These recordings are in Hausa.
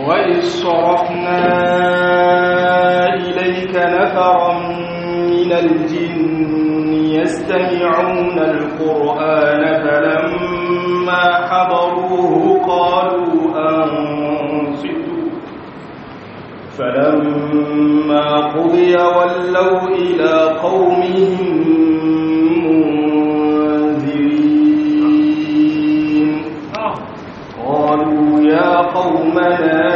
وإذ صرفنا إليك نفرا من الجن يستمعون القرآن فلما حضروه قالوا أنصتوا فلما قضي ولوا إلى قومهم منذرين قالوا يا قومنا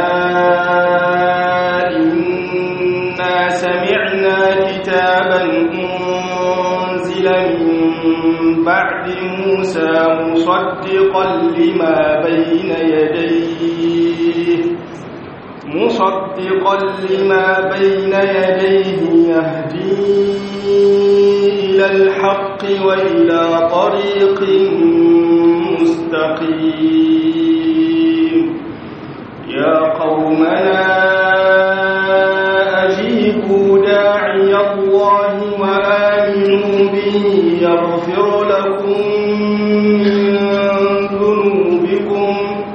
إنا سمعنا كتابا أنزل من بعد موسى مصدقا لما بين يديه مصدقا لما بين يديه يهدي إلى الحق وإلى طريق مستقيم يا قومنا أجيبوا داعي الله وآمنوا به يغفر لكم من ذنوبكم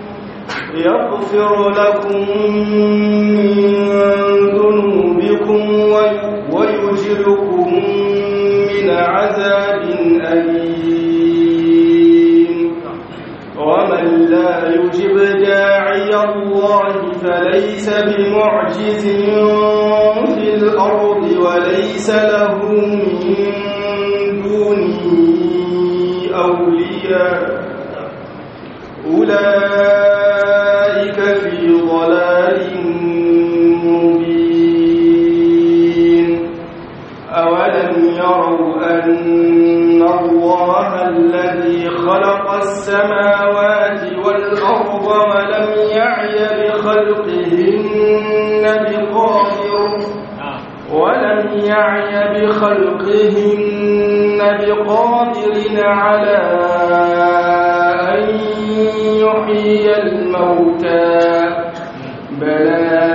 يغفر لكم من ذنوبكم ويجركم من عذاب أليم ومن لا يجب داعي الله فليس بمعجز في الأرض وليس له من دونه أولياء أولئك في ضلال مبين أولم يروا أن الله الذي خلق السماوات والأرض ولم يعي بخلقهن بقادر ولم يعي بخلقهن بقادر على أن يحيي الموتى بلى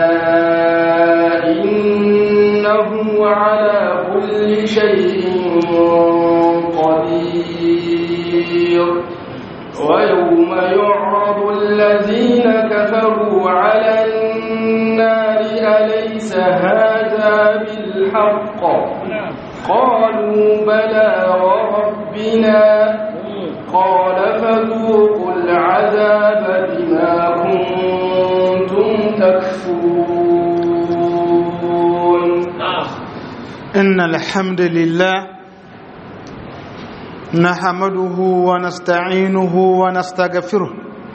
إنه على كل شيء قدير ويوم يعرض الذين كفروا على النار أليس هذا بالحق قالوا بلى وربنا قال فذوقوا العذاب بما كنتم تكفرون إن الحمد لله نحمده ونستعينه ونستغفره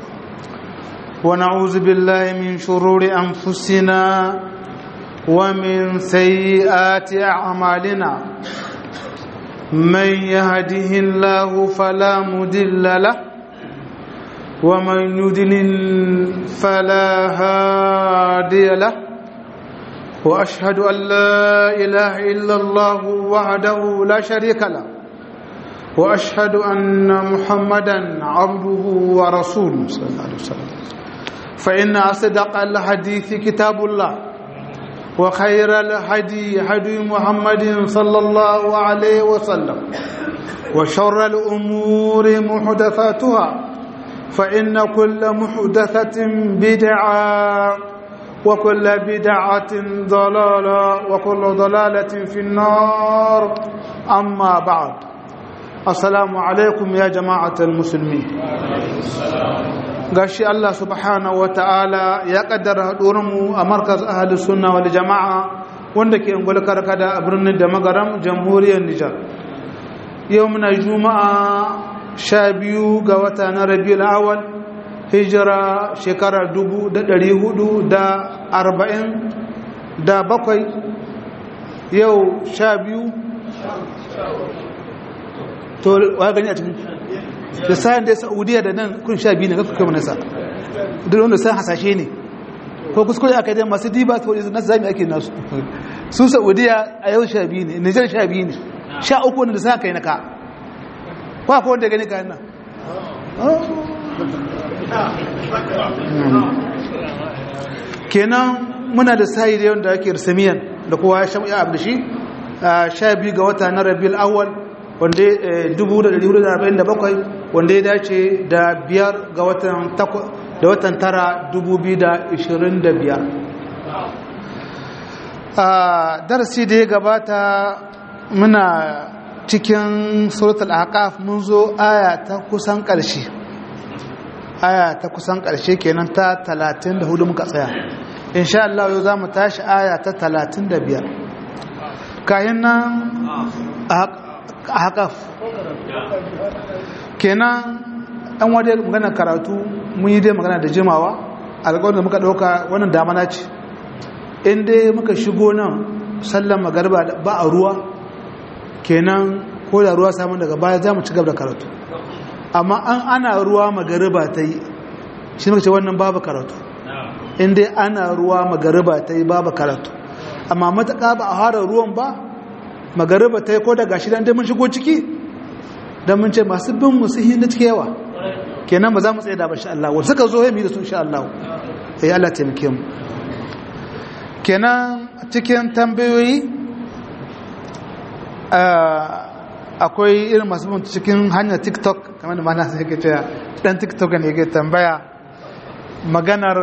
ونعوذ بالله من شرور أنفسنا ومن سيئات أعمالنا من يهده الله فلا مدل له ومن يدلل فلا هادي له واشهد ان لا اله الا الله وحده لا شريك له واشهد ان محمدا عبده ورسوله صلى الله عليه وسلم فان اصدق الحديث كتاب الله وخير الهدي هدي محمد صلى الله عليه وسلم وشر الامور محدثاتها فان كل محدثه بدعه وكل بدعة ضلالة وكل ضلالة في النار أما بعد السلام عليكم يا جماعة المسلمين gashi Allah subhanahu wa ta'ala ya kaddara haɗurinmu a markaz ahalin sunna wal jama'a wanda ke ungul karkada a birnin da magaram jamhuriyar Nijar yau muna juma'a sha biyu ga wata na rabiul awal hijira shekara dubu da ɗari hudu da arba'in da bakwai yau sha biyu to wa gani a cikin da sayan da saudiya da nan kun sha biyu ne ga kuka nasa duk wanda sayan hasashe ne ko kuskure aka yi masu diba to na zami ake nasu su saudiya a yau sha biyu ne nijar sha biyu ne sha uku wanda sa kai na ka kwa ko wanda gani kayan nan kenan muna da sayi da yadda ake samiyan da kowa ya shamu ya abu da shi sha biyu ga wata na rabiul awwal wanda 1447 wanda ya dace da biyar ga watan da watan tara 2025 a darasi da ya gabata muna cikin suratul aqaf mun zo aya ta kusan ƙarshe aya ta kusan ƙarshe kenan ta 34 muka tsaya insha Allah yau zamu tashi aya ta 35 kayan nan aqaf kenan an wadda magana karatu mun yi dai magana da jimawa alƙawarin da muka ɗauka wannan damana ce in dai muka shigo nan sallan magarba ba a ruwa kenan ko da ruwa samun daga baya za mu ci gaba da karatu amma an ana ruwa magariba ta yi shi muka ce wannan babu karatu in dai ana ruwa magariba ta yi babu karatu amma matuƙa ba a hara ruwan ba magariba ta yi ko da gashi dan dai mun shigo ciki don mun ce masu bin musu hinda cike yawa kenan ba za mu tsaye da ba sha Allah wanda suka zo yi da su sha Allah ya yi Allah taimake mu kenan cikin tambayoyi akwai irin masu bin cikin hanyar tiktok kamar da mana sai ke cewa dan tiktok ne ke tambaya maganar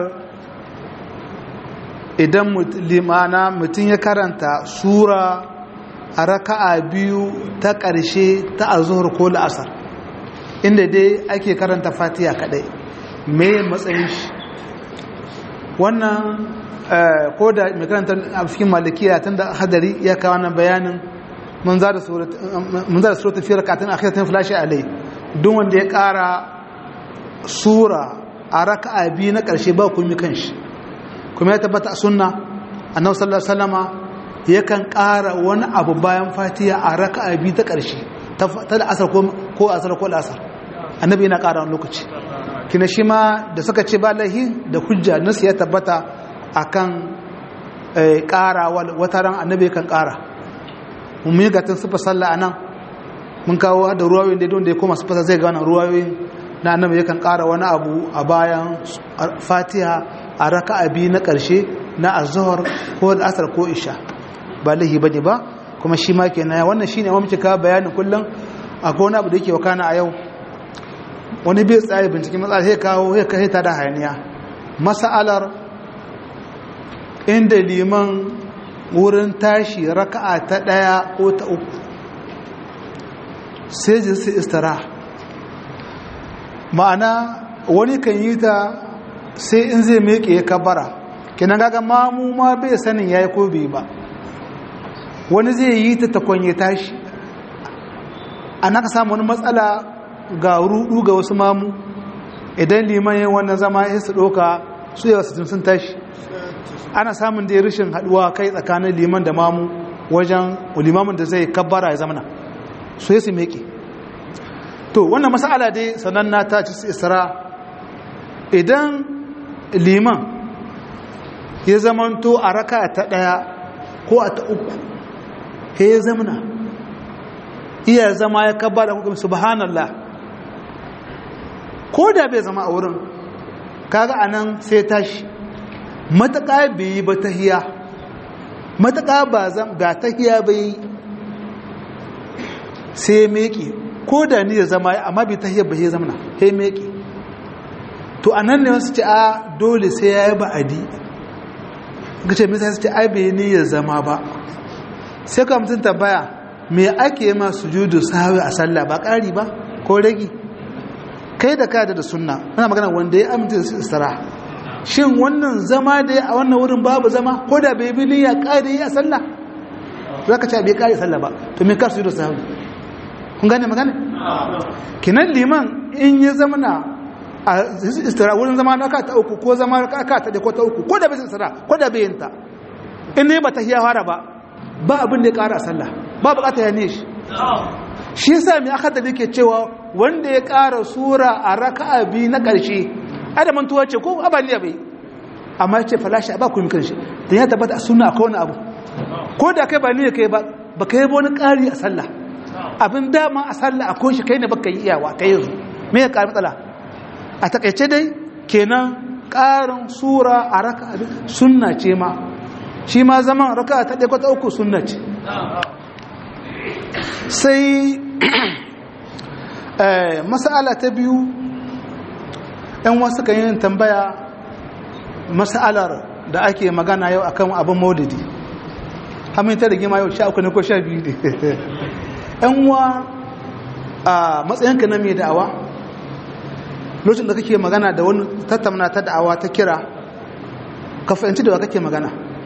idan limana mutum ya karanta sura a raka'a biyu ta ƙarshe ta azuhur ko la'asar inda dai ake karanta fatiya kadai me matsayin shi wannan ko da mai karanta a cikin malikiya tun da hadari ya kawo wannan bayanin mun za da suratun fiye rakatun akhiratin flashi alai duk wanda ya ƙara sura a raka'a biyu na ƙarshe ba kuma kan shi kuma ya tabbata a sunna annabi sallallahu alaihi wasallama yakan ƙara wani abu bayan fatiya a raka'a biyu ta ƙarshe ta da asar ko asar ko asar annabi yana ƙara wani lokaci kina shi ma da suka ce ba lahi da hujja nasu ya tabbata akan ƙara wata ran annabi kan ƙara mun yi gatin sufa sallah a nan mun kawo da ruwayoyin da don da ya koma sufa zai ga wannan ruwayoyin na annabi yakan ƙara wani abu a bayan fatiha a raka'a biyu na ƙarshe na azhar ko da asar ko isha ba lahi ba ne ba kuma shi ma ke naya wannan shi ne mamci ka bayanin kullum akwai wani abu da yake wakana a yau wani bai tsaye binciken matsala sai kawo ya kai ta da hayaniya masa'alar inda liman wurin tashi raka'a ta ɗaya ko ta uku sai jinsi istara ma'ana wani kan yi ta sai in zai meke ya kabara kenan gaga mamu ma bai sanin ya yi ko bai ba wani zai yi ta takwanye tashi a naka samu wani matsala ga rudu ga wasu mamu idan liman yin wannan zama ya su ɗoka su yawa su sun tashi ana samun da rashin haɗuwa kai tsakanin liman da mamu wajen limamin da zai kabbara ya zamana su ya su meke to wannan masala dai sananna ta ci su isra idan liman ya zamanto a raka ta ɗaya ko a ta uku he ya zamana iya zama ya kabba da hukum subhanallah ko da bai zama a wurin kaga anan sai tashi mataka bai yi ba tahiya mataka ba ba tahiya bai sai meke ko da ni ya zama amma bai tahiya ba ya zamana he meke to anan ne wasu ce a dole sai ya yi ba'adi ga ce misa su ce ai bai ni ya zama ba sai ka mutum tambaya me ake ma sujudu sahwi a sallah ba ƙari ba ko ragi kai da kada da sunna ana magana wanda ya amince da istira shin wannan zama da a wannan wurin babu zama ko da bai bi niyya ƙari a sallah za ka ce bai ƙari sallah ba to me ka sujudu sahwi kun gane magana kinan liman in ya zama na a istira wurin zama na ta uku ko zama ka ta da ko ta uku ko da bai istira ko da bai yinta in ne ba ta hiya fara ba ba abin da ya ƙara sallah ba bukata ya ne shi shi yasa mai aka da yake cewa wanda ya ƙara sura a raka'a biyu na ƙarshe ada mantuwa ce ko abaliya bai amma ya ce falashi ba ku yi kanshi da ya tabbata a suna akwai wani abu ko da kai ba ne kai ba ba kai ba wani ƙari a sallah abin dama a sallah a kunshi kai ne baka yi iyawa kai yanzu me ya ƙari matsala a takaice dai kenan ƙarin sura a raka'a sunna ce ma shi ma zaman raka ta ɗaya kwata uku sunna ce sai masala ta biyu yan wasu kan yin tambaya mas'alar da ake magana yau akan abin maulidi hamin ta rigima yau sha uku ne ko sha biyu ne yan uwa a matsayinka na mai da'awa lokacin da kake magana da wani tattauna ta da'awa ta kira ka fahimci da wa kake magana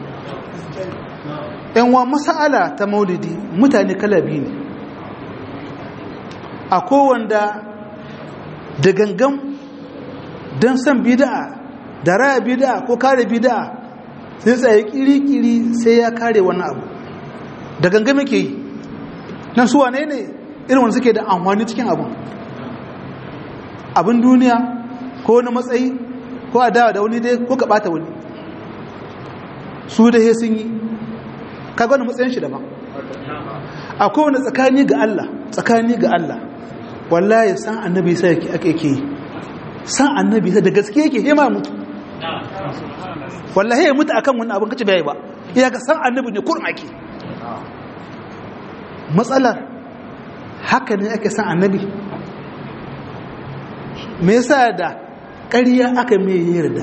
yan wa mas'ala ta maulidi mutane kala biyu ne a kowanda da gangan don san bida'a da raya bida'a ko kare bida'a sai tsaye kiri-kiri sai ya kare wani abu da gangan muke yi nan suwa ne ne irin wanda suke da amfani cikin abu abin duniya ko wani matsayi ko a dawa da wani dai ko ka bata wani su da he sun yi kaga wani matsayin shi daban a kowane tsakani ga Allah tsakani ga Allah wallahi san annabi sai yake ake yake san annabi sai da gaske yake hema mutu wallahi ya mutu akan wani abin kace bai ba iya ga san annabi ne kurma ke matsalar haka ne ake san annabi me yasa da ƙarya aka mai yarda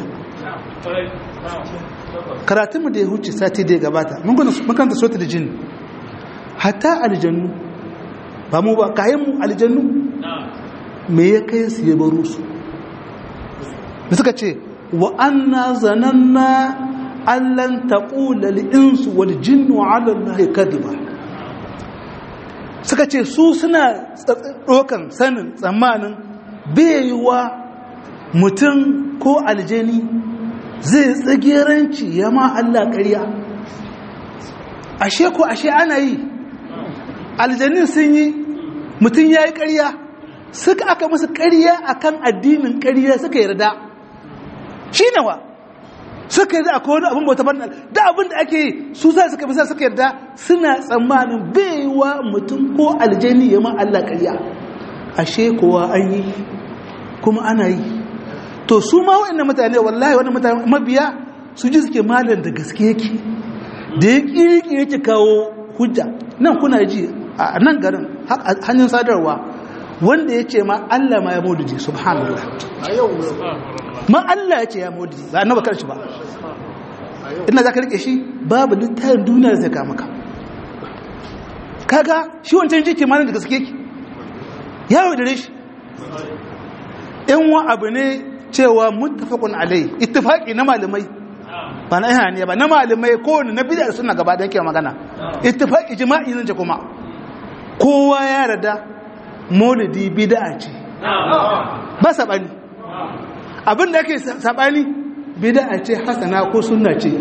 karatunmu da ya huce sati da ya gabata mun kanta sota da jini hatta aljannu ba mu ba kayan mu aljannu me ya kai su ya baro su da suka ce wa anna zananna allan taqula lil insu wal jinnu ala allahi kadiba suka ce su suna dokan sanin tsammanin baiwa mutum ko aljani zai tsageranci ya ma Allah ƙarya ashe ko ashe ana yi aljanin sun yi mutum ya yi ƙarya suka aka musu ƙarya akan addinin ƙarya suka yarda shi nawa suka yarda akwai wani abin bauta barna da abin da ake yi su sa suka bisa suka yarda suna tsammanin baiwa mutum ko aljani ya ma Allah ƙarya ashe kowa an yi kuma ana yi to su ma wa'annan mutane wallahi wannan mutane mabiya su ji suke malam da gaske yake da ya kirki yake kawo hujja nan kuna ji a nan garin hanyar sadarwa wanda ya ce ma Allah ma ya maulidi subhanallah ma Allah ya ce ya maulidi ba annaba karshe ba ina za ka rike shi babu littafin duniya zai kama ka kaga shi wancan jiki malam da gaske yake ya yaudare shi yan wa abu ne cewa muttafaqun alai ittifaqi na malamai ba na ihaniya ba na malamai ko na bid'a suna gaba da yake magana ittifaqi jima'i nan ce kuma kowa ya rada maulidi bid'a ce ba sabani abin da yake sabani bid'a ce hasana ko sunna ce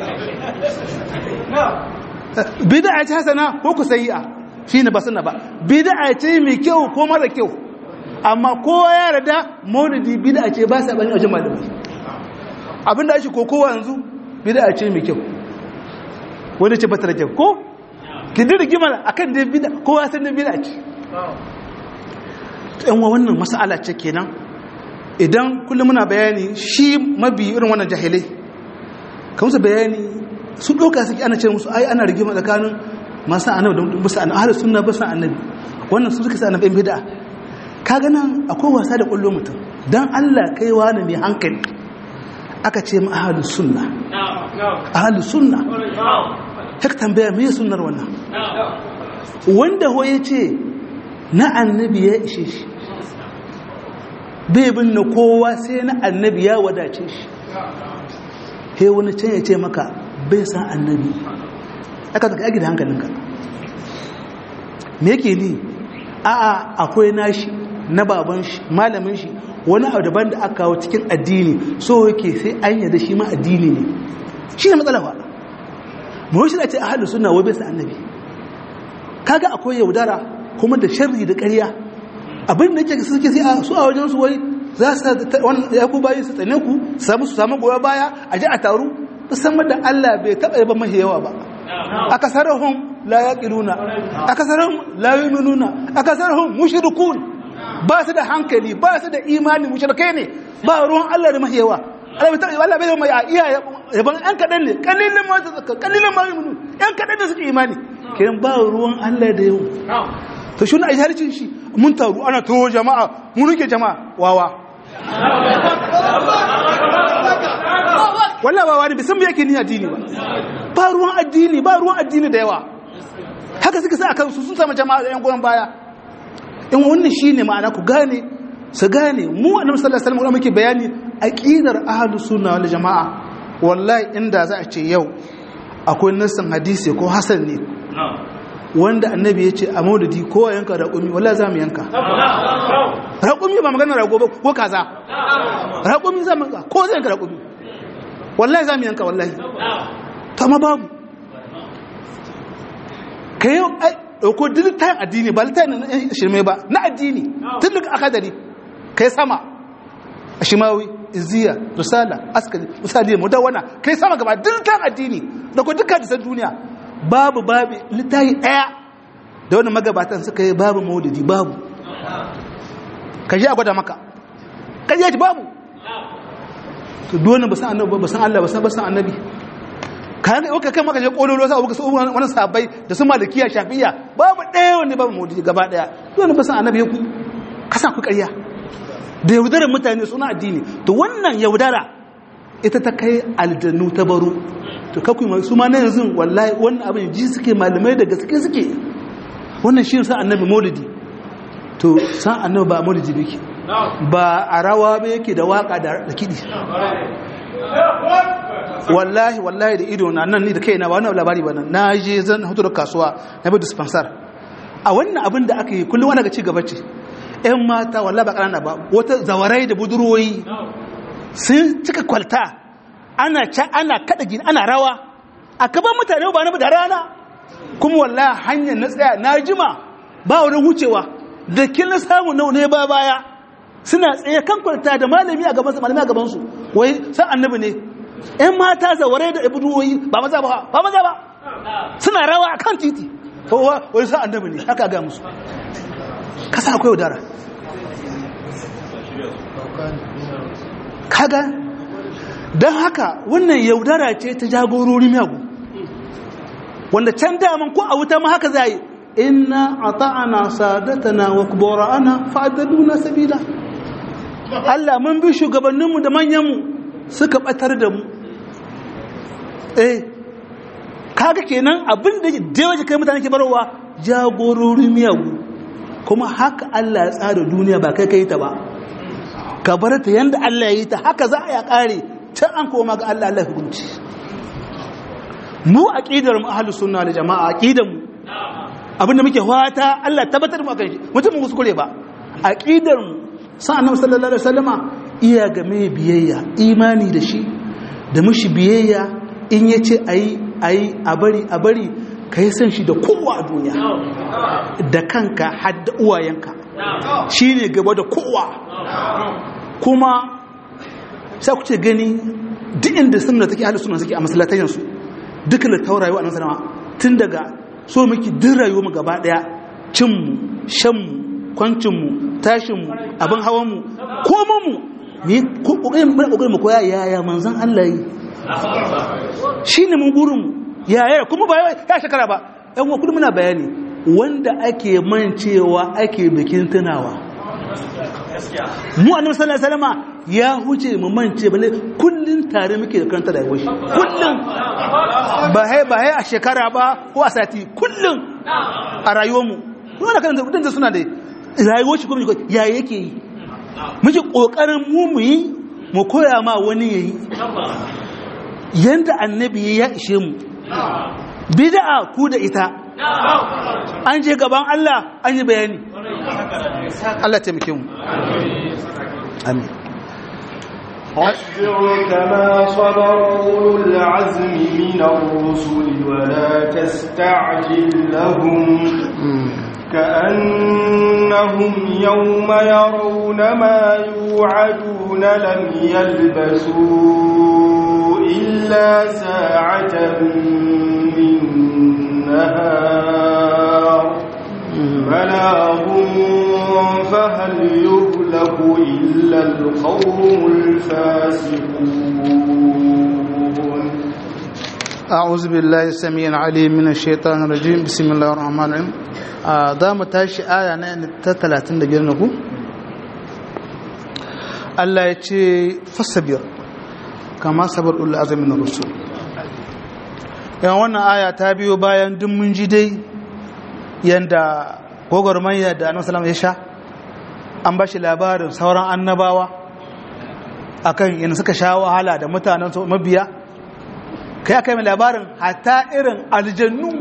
bid'a ce hasana ko ku sayi'a shine ba sunna ba bid'a ce mai kyau ko mara kyau amma kowa ya rada maulidi bid'a ce ba sa bani wajen malamai abinda ake kokowa yanzu bid'a ce mai kyau wanda ce bata da kyau ko ki dira gimala akan da bid'a kowa san da bid'a ce yan wannan mas'ala ce kenan idan kullum muna bayani shi mabi irin wannan jahilai kamar bayani su doka suke ana ce musu ai ana rigima tsakanin masu annabi da musu annabi ahlus sunna ba annabi wannan su suka sa annabi bid'a kaga nan akwai wasa da kullo mutum dan Allah kai wani mai hankali aka ce mu ahlus sunna ahlus sunna haka tambaya me sunnar wannan wanda ho yace na annabi ya ishe shi bai bin na kowa sai na annabi ya wadace shi he wani can ya ce maka bai san annabi aka zaka yaki da hankalinka me yake ni a'a akwai nashi na baban shi malamin shi wani abu daban da aka kawo cikin addini so yake sai an yada shi ma addini ne shi ne matsala fa mu shi da ce ahlus sunna wa bisa annabi kaga akwai yaudara kuma da sharri da ƙarya abin da yake suke sai su a wajen su wai za su wannan ya ku bayi su tsane ku su samu su samu goya baya a ji a taru musamman da Allah bai taɓa yaba mahi yawa ba akasarahum la yaqiluna akasarahum la yu'minuna akasarahum mushrikun ba su da hankali ba su da imani mushrikai ne ba ruwan Allah da mahiyawa Allah bai Allah bai mai iya yaban an kadan ne kalilan ma ta zakka kalilan ma yu'minu an kadan da suke imani kiran ba ruwan Allah da yau to shi ne a harcin shi mun taru ana to jama'a mun rike jama'a wawa wallahi ba wani bisan yake ni addini ba ba ruwan addini ba ruwan addini da yawa haka suka sa akan su sun samu jama'a da yan goyon baya in wannan shine ma'ana ku gane su gane mu annabi sallallahu alaihi wasallam muke bayani aqidar ahlus sunna wal jamaa wallahi inda za a ce yau akwai nassin hadisi ko hasan ne wanda annabi ya ce a maududi ko yanka raƙumi wallahi za mu yanka raƙumi ba magana rago ba ko kaza raƙumi za mu yanka ko zai yanka raƙumi wallahi za mu yanka wallahi ta ma babu ka yi ɗauko dilitan addini ba litan na shirme ba na addini tun daga akadari ka yi sama a shimawi iziya risala askari misali mudawana ka yi sama gaba dilitan addini da ko duka disan duniya babu babu littafi ɗaya da wani magabatan suka yi babu maudidi babu ka ji a gwada maka ka ji babu to dole ba san annabi ba san Allah ba san ba san annabi ka ga okay kai maka je kololo sai abuka su wani sabai da su malikiya shafiya babu ɗaya wanda babu maudidi gaba ɗaya dole ba san annabi ku kasa ku ƙarya da yaudarar mutane suna addini to wannan yaudara ita ta kai aljannu ta baro to kaku su ma na yanzu wallahi wannan abin ji suke malamai da gaske suke wannan shi sa annabi maulidi to san annabi ba maulidi yake ba a rawa ba yake da waka da kidi wallahi wallahi da ido na nan ni da kaina ba wannan labari ba nan na je zan hutu da kasuwa na bi dispensar a wannan abin da aka yi kullum wani ga ci gaba ce ƴan mata wallahi ba ƙanana ba wata zawarai da budurwoyi sun cika kwalta ana ca ana kada gini ana rawa a kaban mutane ba na da rana kuma wallahi hanyar na tsaya na jima ba wani wucewa da kin na samu nau ne ba baya suna tsaye kan kwalta da malami a gabansu malami a gabansu wai san annabi ne ƴan mata zaware da ibuduwoyi ba maza ba ba maza ba suna rawa a kan titi wai san annabi ne haka ga musu kasa akwai udara kaga don haka wannan yaudara ce ta jagorori miyagu wanda can daman ko a wuta ma haka zai inna ata'ana sadatana wa kubara'ana fa'adaduna sabila Allah mun bi shugabanninmu da manyanmu suka batar da mu eh kaga kenan abin da da kai mutane ke barowa jagorori miyagu kuma haka Allah ya tsara duniya ba kai kai ta ba ka bar ta yanda Allah ya yi ta haka za a ya kare can an koma ga Allah Allah hukunci mu aqidar mu ahlus sunna da jama'a aqidar mu abinda muke fata Allah tabbatar mu kai mutum mu kuskure ba aqidar mu sa annabi sallallahu alaihi wasallama iya ga mai biyayya imani da shi da mushi biyayya in yace ayi ayi a bari a bari kai san shi da kowa a duniya da kanka har da uwayenka shine gaba da kowa kuma sai ku ce gani duk inda sunna take ahlus sunna suke a masallatayen su duka da taurayi wa annabi tun daga so miki duk rayuwar mu gaba daya cin mu shan mu kwancin mu tashin mu abin hawan mu koman mu ne ko kokarin mu kokarin mu koya yaya manzon Allah yi shine mun gurin mu yaya kuma ba ya shekara ba ɗan wa kullum muna bayani wanda ake mancewa ake bikin tunawa mu annabi sallallahu alaihi wasallam ya huce mu mance bale kullun tare muke da karanta da yawashi kullun ba hai ba hai a shekara ba ko a sati kullun a rayuwar mu kuma da karanta kudin suna da rayuwar shi kuma ya yake yi muke kokarin mu mu yi mu koya ma wani yayi yanda annabi ya ishe mu bid'a ku da ita an je gaban Allah an yi bayani Allah taimake mu amin واصبر كما صبر أولو العزم من الرسل ولا تستعجل لهم كأنهم يوم يرون ما يوعدون لم يلبسوا إلا ساعة من نهار بلاغ فهل يهلك إلا القوم الفاسقون أعوذ بالله السميع العليم من الشيطان الرجيم بسم الله الرحمن الرحيم za mu tashi aya na ta talatin da biyar na ku Allah ya ce fasabir kama sabar ul azamin rusul yan wannan aya ta biyo bayan duk mun ji dai yanda gogormayya da annabi sallallahu ya sha an ba shi labarin sauran annabawa akan yana suka sha wahala da mutanen su mabiya kai aka yi labarin hatta irin aljannu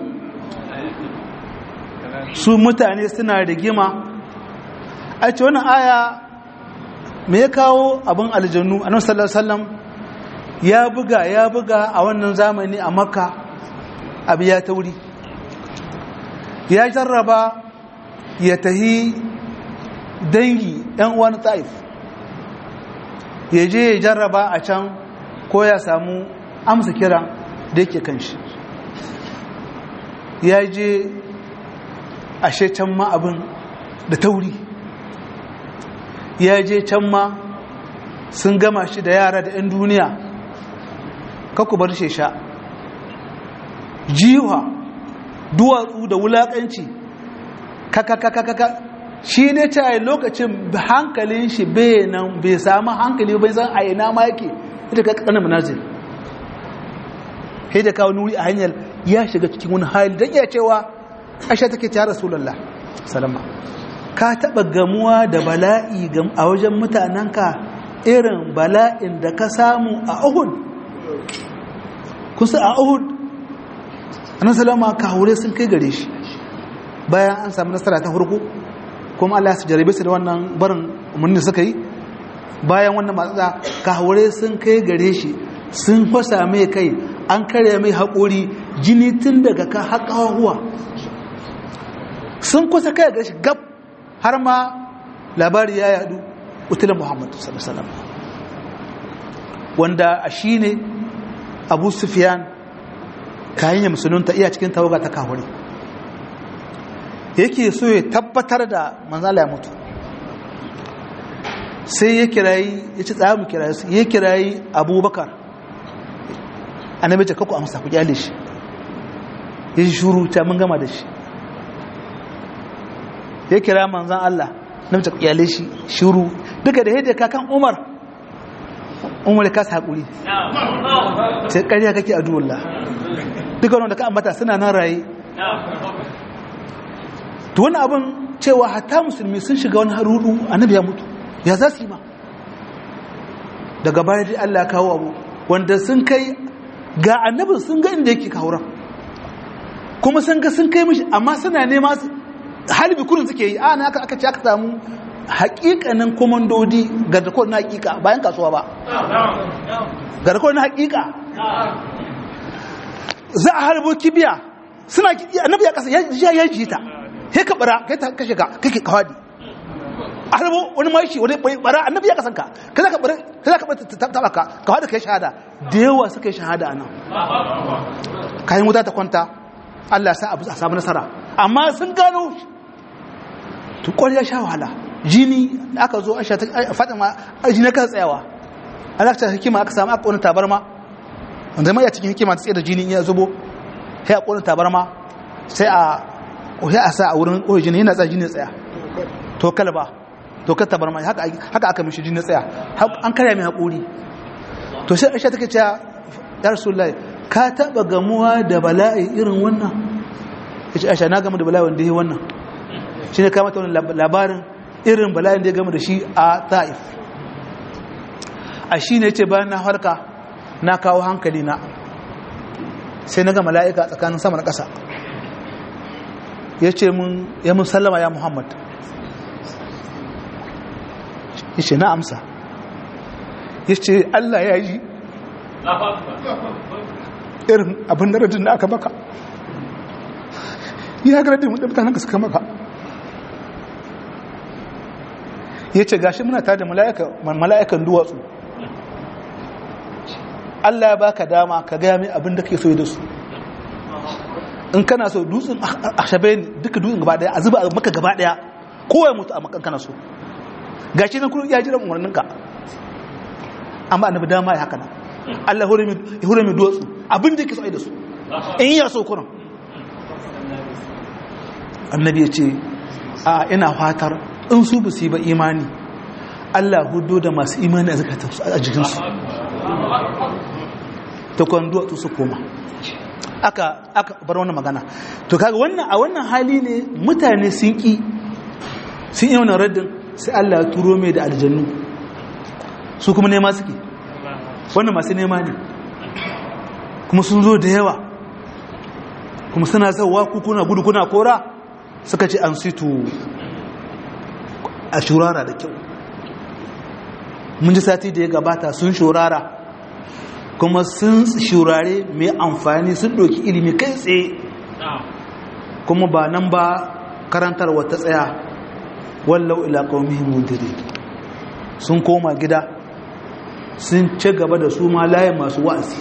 su mutane suna rigima a ce wannan aya me ya kawo abin aljannu annabi sallallahu alaihi wasallam ya buga ya buga a wannan zamani a makka abu ya tauri ya jarraba ya tahi dangi yan uwan taif ya je ya jarraba a can ko ya samu amsa kira da yake kan shi ya je ashe can ma abin da tauri ya je can ma sun gama shi da yara da 'yan duniya kaku bar shi sha jiwa duwatsu da wulakanci kakakakakaka shi ne ta yi lokacin hankalin shi bai nan bai samu hankali bai san a ina ma yake ita ka kanan manazil sai da kawo nuri a hanyar ya shiga cikin wani hali don iya cewa asha take ta rasulallah salama ka taɓa gamuwa da bala'i a wajen mutanenka irin bala'in da ka samu a uhud kusa a uhud annan salama ka haure sun kai gare shi bayan an samu nasara ta farko kuma Allah su jarabe su da wannan barin umarni suka yi bayan wannan matsatsa ka haure sun kai gare shi sun fasa mai kai an karya mai haƙori jini tun daga ka haƙawa sun kusa kai gare shi gab har ma labari ya yadu utulun muhammadu sallallahu wanda a shi ne abu sufiyan kayan ya musulunta iya cikin tawaga ta kawari yake so ya tabbatar da manzala ya mutu sai ya kirayi ya ci tsaye mu kirayi su ya kirayi abubakar annabi ce kakku amsa ku kyale shi ya shi shuru ta mun gama da shi ya kira manzan Allah na mace kyale shi shuru duka da yadda kakan umar umar ya kasa haƙuri sai ƙarya kake a duwallah duka wanda ka ambata suna nan raye to wani abin cewa hatta musulmi sun shiga wani harudu annabi ya mutu ya za su yi ma daga baya dai Allah kawo abu wanda sun kai ga annabin sun ga inda yake kawuran kuma sun ga sun kai mishi amma suna nema halibi kurin suke yi ana aka aka ce aka samu hakikanin komandodi ga da na hakika bayan kasuwa ba ga da na hakika za a harbo kibiya suna annabi ya kasa ya ya ji ta sai ka bara kai ta kashe ka kake kawadi a harbo wani mashi wani bara annabi ya kasanka kai za ka bara kai za ka bara taba ka kawadi kai shahada da yawa suka yi shahada anan kayan wuta ta kwanta Allah sa a samu nasara amma sun gano to ya sha wahala jini aka zo aisha fatima jini ka tsayawa alakta hikima aka samu aka ƙonin tabarma wanda mai a cikin hikima ta tsaye da jini ya zubo sai a ƙonin tabarma sai a ƙohi a sa a wurin ƙohi jini yana tsaya jini tsaya to kalba to ka tabarma haka aka mishi jini tsaya an karya mai haƙuri to sai aisha take cewa ya rasulullahi ka taɓa gamuwa da bala'i irin wannan ya ce aisha na gamu da bala'i wanda ya wannan shi ne kamata wani labarin irin bala'in da ya gama da shi a ta'if a shi ne ce bayan na harka na kawo hankali na sai na ga mala'ika tsakanin sama da ƙasa ya ce mun ya mun sallama ya muhammad ya ce na amsa ya ce allah ya yi irin abin da rajin da aka baka ya ga rajin mutanen ka suka maka ya ce gashi muna tare da mala'ikan duwatsu Allah ya baka dama ka gaya mai abin da ke so da su in kana so dutsen a shabe duka dutsen gaba daya a zuba a maka gaba daya kowai mutu a makan kana so gashi nan kuma ya jiran umarninka amma annabi dama ya haka nan Allah ya hure mai duwatsu abin da ke so da su in ya so kuran annabi ya ce a ina fatar in su ba su yi ba imani Allah hudu da masu imani a zakatarsu a jikinsu ta kwando to su koma aka aka bar wannan magana to kaga wannan a wannan hali ne mutane sun ki sun yi wannan raddin sai Allah ya turo mai da aljannu su kuma nema suke wannan masu nema ne kuma sun zo da yawa kuma suna zauwa kuna gudu kuna kora suka ce an situ a shurara da kyau mun ji sati da ya gabata sun shurara kuma sun shurare mai amfani sun ɗauki ilimi kai tsaye kuma ba nan ba karantar wata tsaya wallau ila qaumihi mundiri sun koma gida sun ci gaba da su ma layin masu wa'azi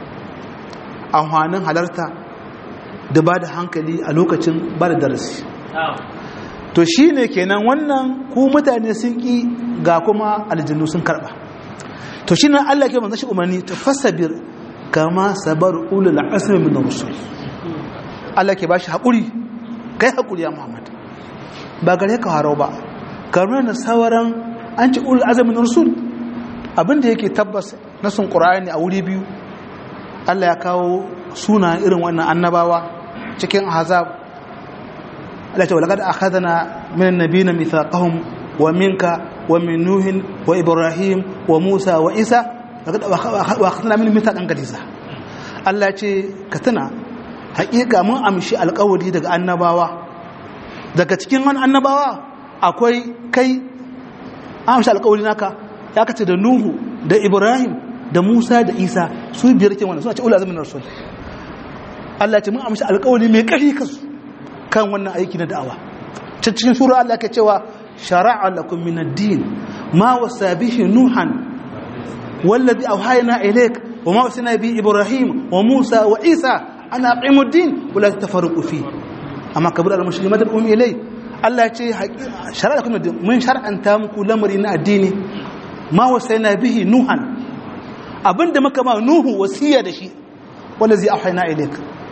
amfanin halarta da ba da hankali a lokacin ba da darasi to shi ne kenan wannan ku mutane sun ƙi ga kuma aljannu sun karɓa to shi nan Allah ke manzan shi umarni ta fasabir kama sabar ulul asmi min rusul Allah ke bashi haƙuri kai haƙuri ya Muhammad ba gare ka harau ba kamar na sauran an ci ulul azmi min rusul abinda yake tabbas na sun qur'ani a wuri biyu Allah ya kawo suna irin wannan annabawa cikin ahzab Allah ce walaqad akhadna min an-nabiyina mithaqahum wa minka wa min nuhin wa ibrahim wa musa wa isa laqad akhadna min mithaqan qadisa Allah ce ka tuna haƙiƙa mun amshi alƙawari daga annabawa daga cikin wani annabawa akwai kai an amshi alƙawari naka ya kace da nuhu da ibrahim da musa da isa su biyar ke wannan suna ce ula azumin rasul Allah ce mun amshi alƙawari mai ƙarfi kasu kan wannan aiki na da'awa cikin sura Allah ke cewa shara'a lakum min ad-din ma wasa bihi nuhan wallazi awhayna ilayk wa ma wasana bi ibrahim wa musa wa isa ana aqimu ad-din wa la tafarraqu fi amma kabir al-muslimat al-um ilay Allah ya ce shara'a lakum min ad-din mun shar'anta muku lamari na addini ma wasana bihi nuhan abinda muka ma nuhu wasiya da shi wallazi awhayna ilayk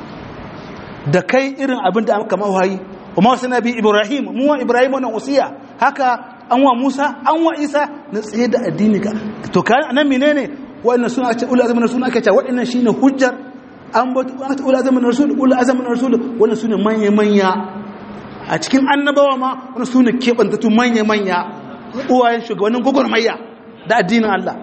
da kai irin abin da aka mawayi kuma wasu nabi ibrahim mu wa ibrahim wannan wasiya haka an wa musa an wa isa na tsaye da addini ka to kan nan menene wannan suna ce ul azmin rasul aka ce wannan shine hujjar an ba ul azmin rasul ul azmin rasul wannan sune manya manya a cikin annabawa ma wannan sune kebantatu manya manya uwayen shugabannin gogormayya da addinin Allah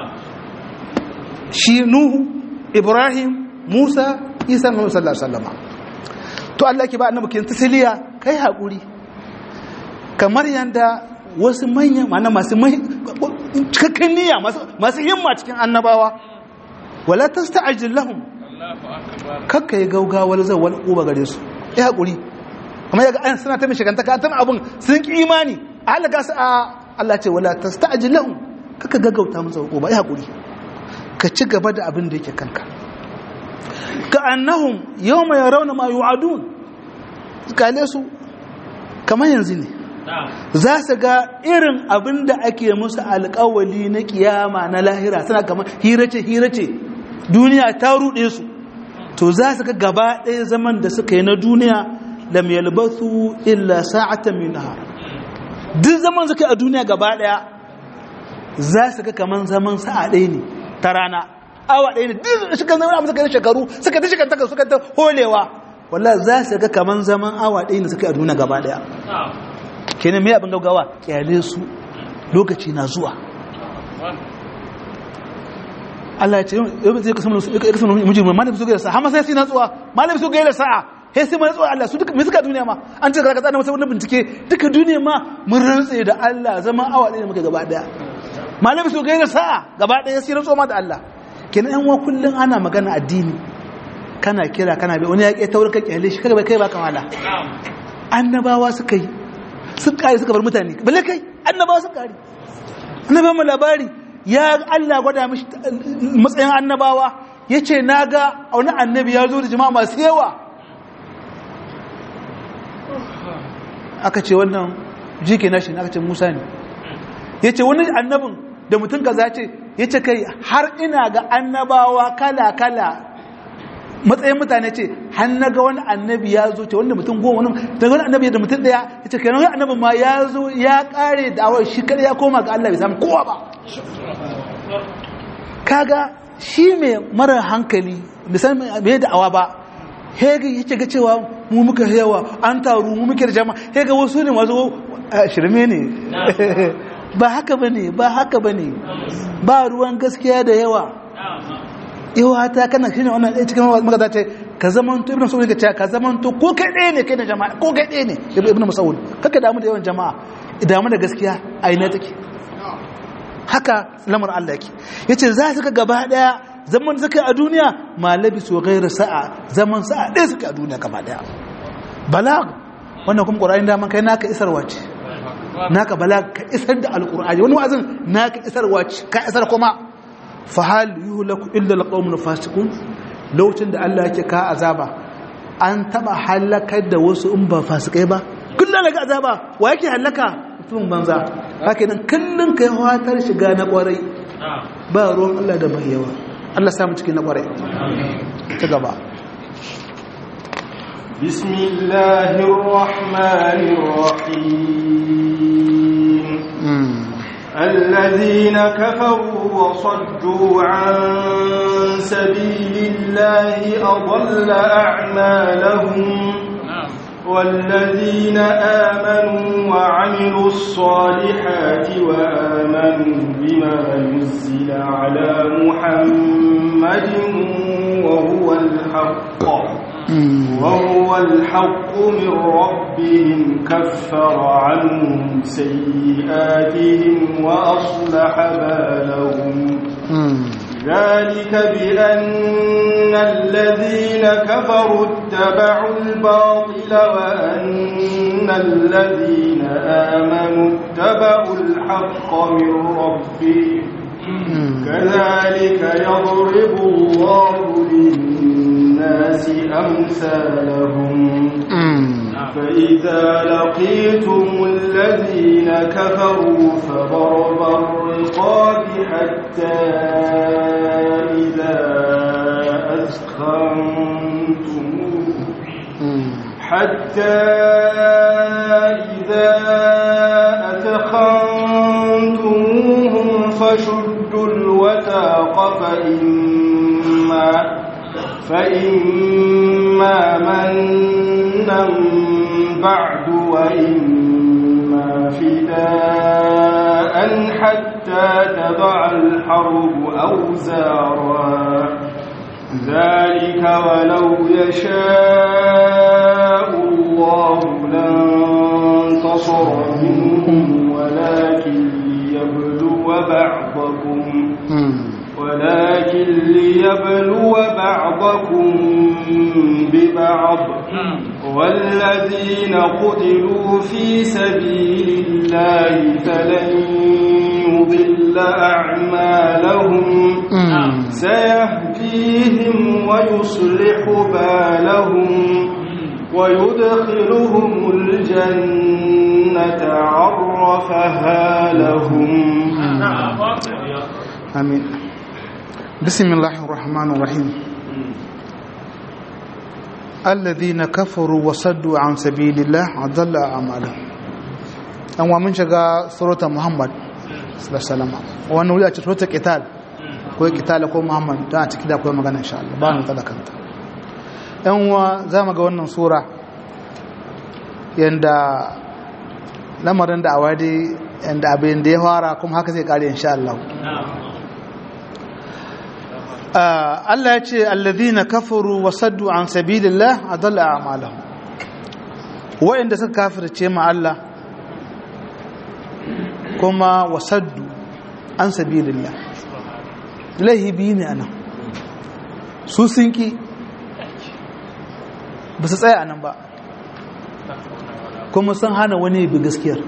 shi nuhu ibrahim musa isa sallallahu alaihi wasallam to Allah ke ba annabi kin tasliya kai hakuri kamar yanda wasu manya mana masu cikakken niyya masu himma cikin annabawa wala tasta'jil lahum kakka yi gaugawar zawal uba gare su ya hakuri kamar yaga an suna ta mishiganta ka tan abun sun ki imani a halaka su a Allah ce wala tasta'jil lahum kakka gaggauta musu uba ya hakuri ka ci gaba da abin da yake kanka ka annahum yawma yarawna ma yu'adun kale su kamar yanzu ne za su ga irin abin da ake musu alkawali na kiyama na lahira suna kamar hirace hirace duniya ta ruɗe su to za su ga gaba ɗaya zaman da suka yi na duniya lam yalbathu illa sa'atan min nahar duk zaman suka yi a duniya gaba ɗaya za su ga kamar zaman sa'a ɗaya ne ta rana awa ɗaya ne duk suka zama suka yi shekaru suka ta shekantaka suka ta holewa wallah za su ga kaman zaman awa ɗaya ne suka yi a duniya gaba ɗaya kenan mai abin gaggawa kyale su lokaci na zuwa Allah ya ce yau zai kasu mun mujin malam su gaira sa'a amma sai sai natsuwa malam su gaira sa'a sai sai natsuwa Allah su duka me suka duniya ma an ce karaka tsana masa wani bincike duka duniya ma mun rantse da Allah zaman awa ɗaya ne muka gaba ɗaya malam su gaira sa'a gaba ɗaya sai natsuwa ma da Allah kenan yan wa kullun ana magana addini kana kira kana bai wani ya ƙe taurin ka kyale shi kaga kai ba kamala annabawa suka yi sun kare suka bar mutane balle kai annabawa suka kare annabawa mu labari ya Allah gwada mishi matsayin annabawa yace naga wani annabi ya zo da jama'a masu yawa aka ce wannan jike nashi aka ce Musa ne yace wani annabin da mutum kaza ce yace kai har ina ga annabawa kala kala matsayin mutane ce har na ga wani annabi ya zo ce wanda mutum goma wani daga wani annabi da mutum daya ya ce kenan wani annabi ma ya zo ya kare da awar shi kada ya koma ga Allah bai samu kowa ba kaga shi mai mara hankali misali mai da awa ba hega yake ga cewa mu muka yawa an taru mu muke da jama'a hega wasu ne mazo shirme ne ba haka bane ba haka bane ba ruwan gaskiya da yawa yawa ta kana shine wannan ɗaya cikin magana ce ka zamanto ibnu mas'ud ya ce ka zamanto ko kai ɗaya ne kai da jama'a ko kai ɗaya ne ibnu mas'ud kaka damu da yawan jama'a damu da gaskiya a ina take haka lamar Allah yake yace za su ka gaba daya zaman suka a duniya ma labisu ghairu sa'a zaman sa'a ɗaya suka a duniya gaba daya balag wannan kuma qur'ani da man kai naka isarwa ce naka balag ka isar da alqur'ani wani wa'azin naka isarwa ce ka isar kuma fa hal yuhlaku illa alqawmun fasiqun lokacin da Allah yake ka azaba an taba halakar da wasu in ba fasikai ba kullum daga azaba wa yake halaka mutumin banza haka nan kullum kai fatar shiga na kwarai ba ruwan Allah da mai yawa Allah samu cikin na kwarai ta gaba بسم الله الرحمن الرحيم الذين كفروا وصدوا عن سبيل الله أضل أعمالهم والذين آمنوا وعملوا الصالحات وآمنوا بما نزل على محمد وهو الحق وهو الحق من ربهم كفر عنهم سيئاتهم وأصلح بالهم ذلك بأن الذين كفروا اتبعوا الباطل وأن الذين آمنوا اتبعوا الحق من ربهم كذلك يضرب الله للناس أمثالهم فإذا لقيتم الذين كفروا فضرب الرقاب حتى إذا أثخنتموه حتى إذا أثخنتموهم فشدوا الوثاق فإما فإما منا بعد وإما فداء حتى تضع الحرب أوزارا ذلك ولو يشاء الله لانتصر منهم ولكن ليبلو بعضكم ولكن ليبلو بعضكم ببعض والذين قتلوا في سبيل الله فلن يضل أعمالهم سيهديهم ويصلح بالهم ويدخلهم الجنة عرفها لهم آمين بسم الله الرحمن الرحيم الذين كفروا وصدوا عن سبيل الله أضل أعمالهم أن ومن شغا سورة محمد صلى الله عليه وسلم وأنه يأتي سورة قتال ko kitala ko muhammad ta a ciki da akwai magana insha Allah ba mu talakanta yan uwa za mu ga wannan sura yanda lamarin da awadi yanda abin da ya fara kuma haka zai kare insha Allah Allah ya ce alladhina kafaru wa saddu an sabilillah adalla a'malahum wa'inda suka kafirce ma Allah kuma wa saddu an sabilillah lahibi ne anan su sun ki ba su tsaya anan ba kuma sun hana wani bi gaskiyar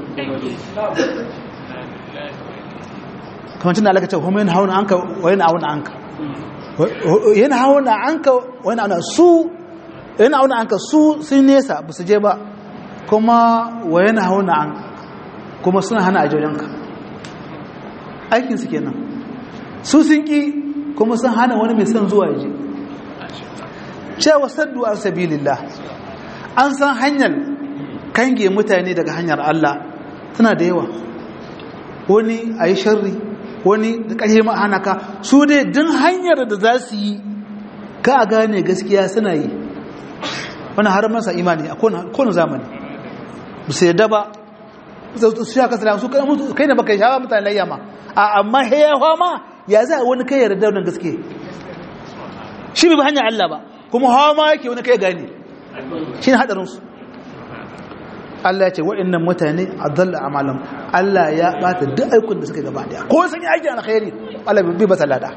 kamar tun da alaka ce kuma yin hauna anka wa yin auna anka yana hauna anka wani ana su yana hauna anka su sun nesa ba su je ba kuma wa yana hauna anka kuma suna hana ajojenka aikinsu kenan su sun ki kuma sun hana wani mai son zuwa yaje cewa saddu an sabilillah an san hanyar kange mutane daga hanyar Allah tana da yawa wani a yi sharri wani da ƙarfi ma'ana ka su dai din hanyar da za su yi ka a gane gaskiya suna yi wani har masa imani a kowane zamani ba su yadda ba su ya kasa su kai da baka shawa mutane layya ma a amma hayawa ma ya za wani kai yarda wannan gaske shi bai hanyar Allah ba kuma hawa ma yake wani kai gane shi ne haɗarinsu Allah ya ce waɗannan mutane a zalla amalan Allah ya ɓata duk aikun da suka gaba daya ko sun yi aikin alkhairi Allah bai ba lada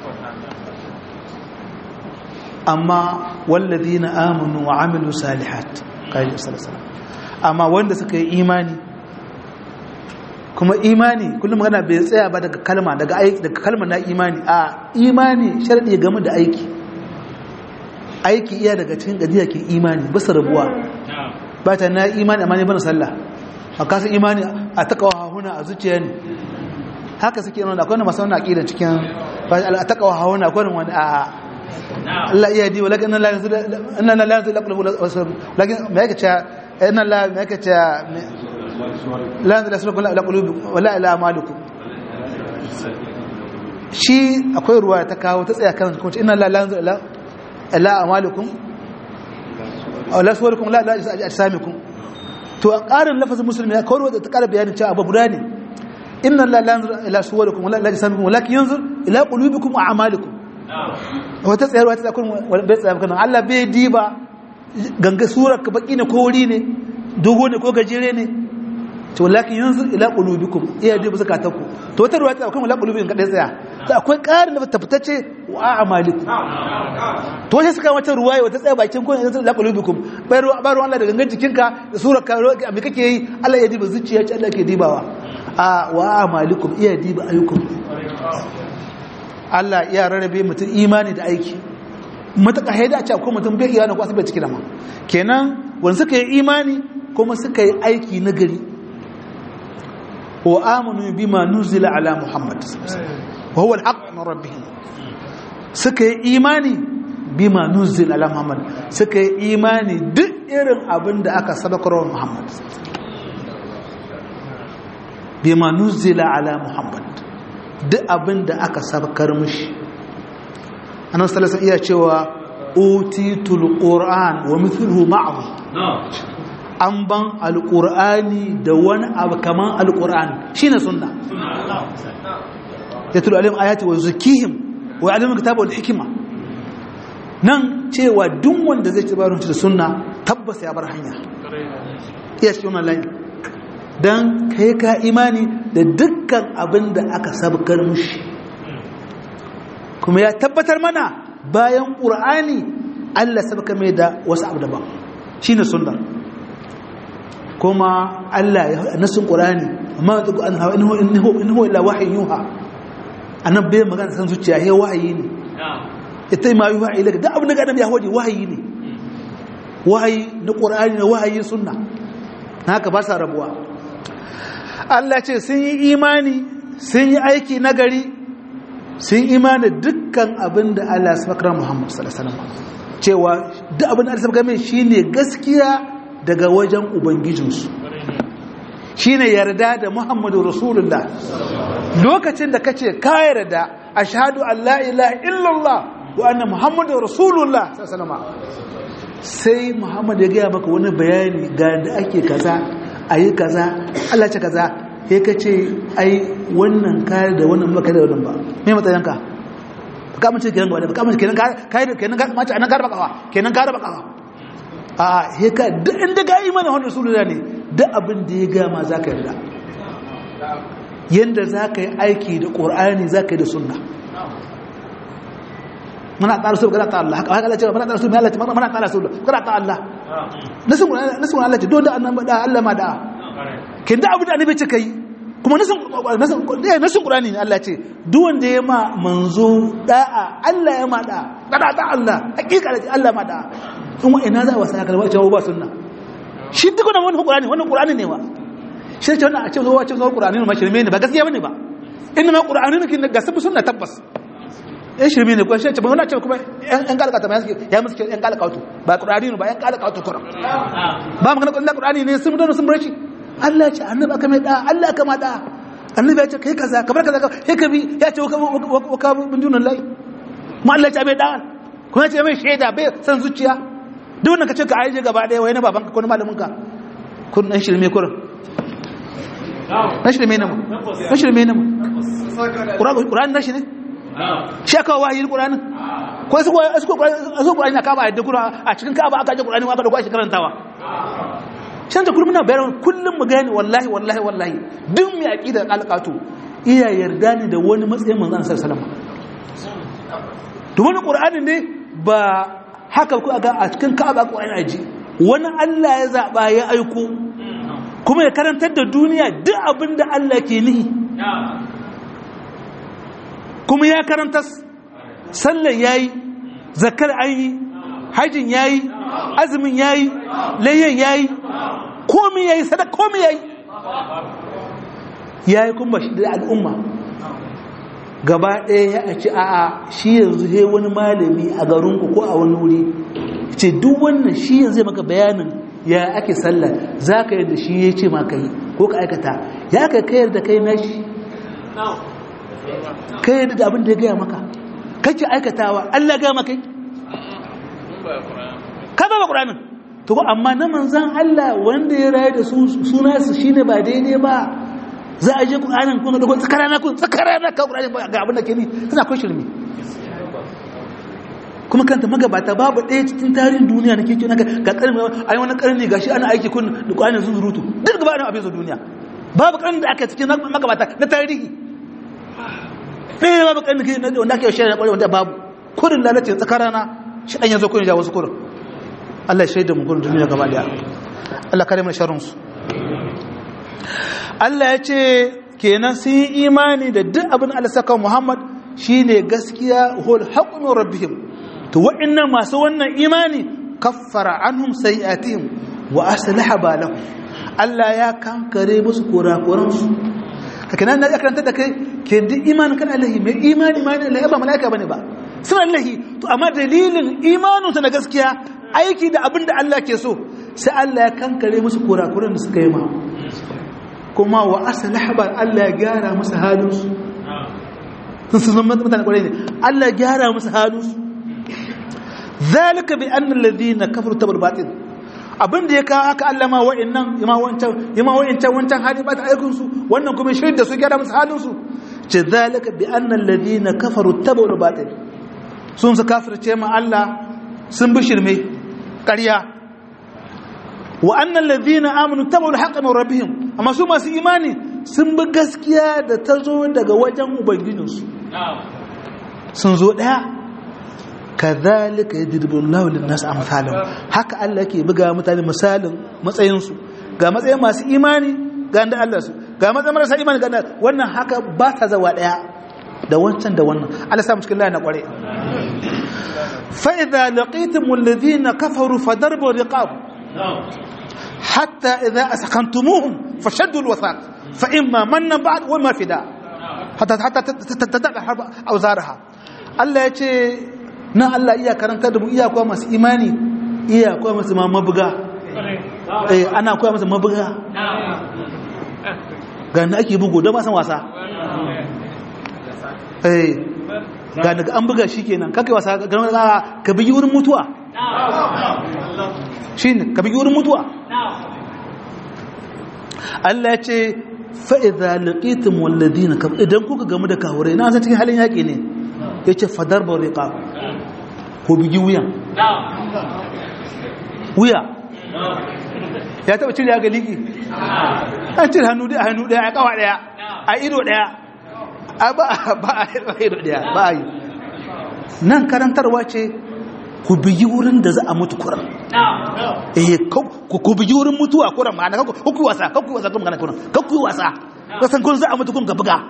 amma wallazi na amunu wa amilu salihat kayan salasala amma wanda suka yi imani kuma imani kullum magana bai tsaya ba daga kalma daga aiki daga kalma na imani a imani sharadi game da aiki aiki iya daga cikin gajiya ke imani ba su rabuwa ba ta na imani amma ne bana sallah a kasa imani a takawa hahuna a zuciya ne haka suke nuna akwai masu wani aƙidan cikin a takawa hahuna akwai wani a Allah iya di walakin nan la yanzu inna la yanzu laqulu lakin me yake cewa inna la me yake cewa la yanzu lasrukum la qulubi wala ila amalikum shi akwai ruwa ta kawo ta tsaya kan kuma inna la yanzu ila ila amalikum aw la suwarukum la la ajsamikum to a ƙarin lafazin musulmi ya kawo da ta ƙara bayanin cewa abu guda ne inna la yanzu ila suwarukum wala ila ajsamikum walakin yanzu ila qulubikum wa amalikum wata tsayarwa ta tsakon bai tsayar kanan Allah bai diba ganga surar ka baki ne ko wuri ne dogo ne ko gajere ne to lakin yanzu ila qulubikum iya diba zakataku to wata ruwa ta akwai ila qulubikum kadai tsaya to akwai ƙarin da tafitace wa a'malikum to sai suka wata ruwaya wata tsaya bakin ko yanzu ila qulubikum bai ruwa ba Allah da gangan jikinka da surar ka me kake yi Allah ya diba zuciya ce Allah ke dibawa a wa a'malikum iya diba ayyukum Allah ya rarrabe mutum imani da aiki matuƙa haida a ce akwai mutum bai iya ko asibar ciki da ma kenan wani suka yi imani kuma suka yi aiki na gari wa amanu bima nuzila ala muhammad wa huwa alhaq min rabbihim suka yi imani bima nuzila ala muhammad suka yi imani duk irin abin da aka sabakar wa muhammad bima nuzila ala muhammad duk abin da aka sabkar mushi annan salasa iya cewa utitul qur'an wa mithluhu ma'ahu an ban alqur'ani da wani abu kaman alqur'an shine sunna yatlu alim ayati wa zukihim wa ya'lamu kitaba wal hikma nan cewa duk wanda zai ci barin da sunna tabbas ya bar hanya iya cikin wannan layin don kai ka imani da dukkan abin da aka sabkar mushi kuma ya tabbatar mana bayan ƙur'ani allah sabka mai da wasu abu daban shi ne sunna kuma allah ya nasin ƙur'ani amma ya tuku an hawa in huwa ila wahayin yuha a nan bai magana san zuciya ya wahayi ne ita ma yuha ila da abin da gadam ya waje wahayi ne wahayi na ƙur'ani na wahayin sunna na haka ba sa rabuwa Allah ce sun yi imani sun yi aiki nagari sun imani dukkan abin da Allah ya sabakar Muhammad sallallahu alaihi wasallam cewa duk abin da Allah sabakar mai shine gaskiya daga wajen ubangijinsu shine yarda da Muhammadu Rasulullah lokacin da kace ka yarda ashhadu an la ilaha illallah wa anna Muhammadu Rasulullah sallallahu alaihi wasallam sai Muhammad ya gaya maka wani bayani ga da ake kaza a yi kaza Allah ce kaza ya ka ce ai wannan kayar da wannan ba da wannan ba mai matsayinka ka mace kenan gaba da ka mace kenan kayar da kenan mace anan kayar bakawa kenan kayar bakawa a he ka duk inda ga yi mana wannan rasulullah ne duk abin da ya ga ma zaka yarda yanda zaka yi aiki da qur'ani zaka yi da sunna muna ta rasul kana ta Allah haka Allah ce muna ta rasul Allah muna ta rasul kana ta Allah nasu nasu Allah ce don da annabi da Allah ma da kin da abu da annabi ce kai kuma nasu nasu nasu Qur'ani ne Allah ce duk wanda ya ma manzo da'a Allah ya ma da kada ta Allah hakika Allah ma da kuma ina za a wasa kalma ce ba sunna shi duk wannan Qur'ani wannan Qur'ani ne wa shi ce wannan a ce zo a ce zo Qur'ani ne ma shirme ne ba gaskiya bane ba inna ma Qur'ani ne kin ga sabu sunna tabbas yan shirme ne kuma shi ce ba wani ce kuma yan kalakata ma ya musu yan kalakatu ba qur'ani ne ba yan kalakatu kuran ba magana kullun qur'ani ne sun mutu sun bar shi Allah ya ce annabi aka mai da Allah aka ma da annabi ya ce kai kaza kamar kaza kai ka bi ya ce wa ka bin dunan lai mu Allah ya ce mai da kuma ya ce mai shaida bai san zuciya duk wannan kace ka aije gaba daya wai na baban ka ko na malamin ka kun dan shirme kuran na shirme ne mu na shirme ne mu qur'ani na shi ne shi aka wahayi qur'ani ko su ko su ko qur'ani na kaba yadda qur'ani a cikin kaba aka je qur'ani aka da kwashi karantawa shan ta kullum na bayan kullum mu gani wallahi wallahi wallahi duk mai aqidar alqatu iya yarda ne da wani matsayin manzon sallallahu alaihi wasallam to wani qur'ani ne ba haka ku aga a cikin kaba qur'ani aji wani Allah ya zaba ya aiko kuma ya karantar da duniya duk abin da Allah ke nihi kuma ya karanta sallar yayi zakar an yi hajjin yayi azumin yayi layyan yayi komi yayi sadaka komi yayi yayi kuma shi da al'umma gaba ɗaya ya ci a'a shi yanzu he wani malami a garinku ko a wani wuri ce duk wannan shi yanzu zai maka bayanin ya ake sallah za ka yadda shi ya ce maka yi ko ka aikata ya ka kayar da kai nashi kai yadda da abin da ya gaya maka kake aikatawa Allah gaya maka ka ba ƙuranin to ko amma na manzan Allah wanda ya rayu da suna su shine ba daidai ba za a je ƙuranin kun da kun tsakarana kun tsakarana ka ƙuranin ga abin da ke ni suna kun shirme kuma kanta magabata babu ɗaya cikin tarihin duniya na keke naga ga ƙarni a yi wani ƙarni ga shi ana aiki kun da ƙwanin sun zurutu duk gaba da abin su duniya babu ƙarni da aka cikin magabata na tarihi ɗaya babu ƙarni ke wanda ake shirya ƙwarai wanda babu kurin lalace tsakarana shi ɗan yanzu kun ja wasu kurin Allah ya shaida mu kurin duniya gaba daya Allah kare mana sharrin su Allah ya ce kenan sun yi imani da duk abin Allah saka Muhammad shine gaskiya hul haqqu min rabbihim to wa'annan masu wannan imani kaffara anhum sayi'atihim wa aslaha balahum Allah ya kankare musu kurakuransu haka nan ya karanta da kai ke duk imanin kan Allah mai imani imani Allah ba malaika bane ba suna Allah to amma dalilin imanin su na gaskiya aiki da abin da Allah ke so sai Allah ya kankare musu kurakuran da suka yi ma kuma wa aslaha bal Allah ya gyara musu halinsu sun sun mutane kwarai ne Allah ya gyara musu halinsu zalika bi anna alladhina kafaru tabal batil abin da ya kawo haka Allah ma wa'annan yama wancan yama wa'ancan wancan hali ba ta aikin su wannan kuma shirin da su gyara musu halin su ce zalika bi anna alladhina kafaru tabal batil sun su kafirce ma Allah sun bi shirme ƙarya wa anna alladhina amanu tabal haqqan min rabbihim amma su masu imani sun bi gaskiya da ta zo daga wajen ubangijinsu sun zo daya kazalika yadribu Allahu lin-nas amsalahum haka Allah yake buga mutane misalin matsayinsu ga matsayin masu imani ga da Allah su ga matsayin marasa imani ga wannan haka ba ta zawa daya da wancan da wannan Allah sa mu cikin layin na kware fa idza laqitum alladhina kafaru fadarbu riqab hatta idza asqantumuhum fashaddu alwathaq fa imma manna ba'd wa ma fida hatta hatta tatada harba awzaraha Allah ya ce nan Allah iya karanta da mu iya kuwa masu imani iya kuwa masu ma mabuga eh ana kuwa masu mabuga ga da ake bugu don masan wasa eh ga daga an buga shi kenan kakai wasa ga wani ka bigi wurin mutuwa shi ne ka bigi wurin mutuwa Allah ya ce fa'iza laƙitin wallazi na idan kuka gamu da kawurai na san cikin halin yaƙi ne ya ce fadar ba riƙa ko bigi wuyan wuya ya taɓa cire ya ga liƙi an cire hannu ɗaya hannu ɗaya a ƙawa ɗaya a ido ɗaya a ba a ido ɗaya ba a yi nan karantarwa ce ku bigi wurin da za a mutu kuran eh ku bigi wurin mutuwa kuran ma'ana ku ku wasa ku wasa kuma kuran ku ku wasa kasan kun za a mutu kun ga buga